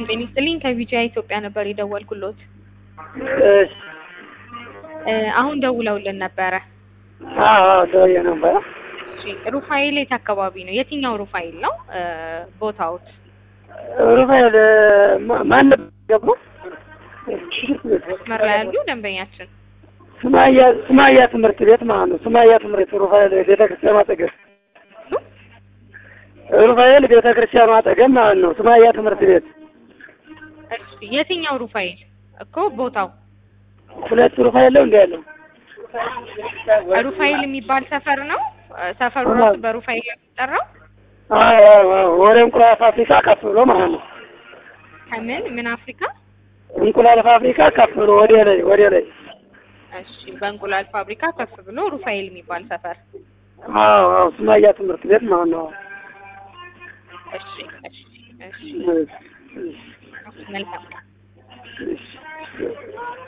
ሰላም ጤና ይስጥልኝ ከቪጂአይ ኢትዮጵያ ነበር የደወልኩሎት። እሺ እ አሁን ደውለውልን ነበረ። አዎ አዎ ደውዬ ነበረ። እሺ ሩፋኤል የት አካባቢ ነው? የትኛው ሩፋኤል ነው እ ቦታዎት? ሩፋኤል ማ- ማን ነበር የገባው? መስመር ላይ ያሉ ደንበኛችን ሱማያ ሱማያ ትምህርት ቤት ማለት ነው። ሱማያ ትምህርት ሩፋኤል ቤተክርስቲያኑ አጠገብ ሩፋኤል ቤተክርስቲያኑ አጠገብ ማለት ነው። ሱማያ ትምህርት ቤት እሺ የትኛው ሩፋኤል እኮ ቦታው ሁለት ሩፋኤል ነው እንደ ያለው ሩፋኤል የሚባል ሰፈር ነው። እ ሰፈሩ ራሱ በሩፋኤል የሚጠራው አዎ አዎ አዎ ወደ እንቁላል ፋብሪካ ከፍ ብሎ ማለት ነው። ከምን ምን አፍሪካ? እንቁላል ፋብሪካ ከፍ ብሎ ወደ ላይ ወደ ላይ እሺ በእንቁላል ፋብሪካ ከፍ ብሎ ሩፋኤል የሚባል ሰፈር። አዎ አዎ ሱማያ ትምህርት ቤት ማለት ነው። እሺ እሺ እሺ እሺ፣ እሺ፣ መልካም እሺ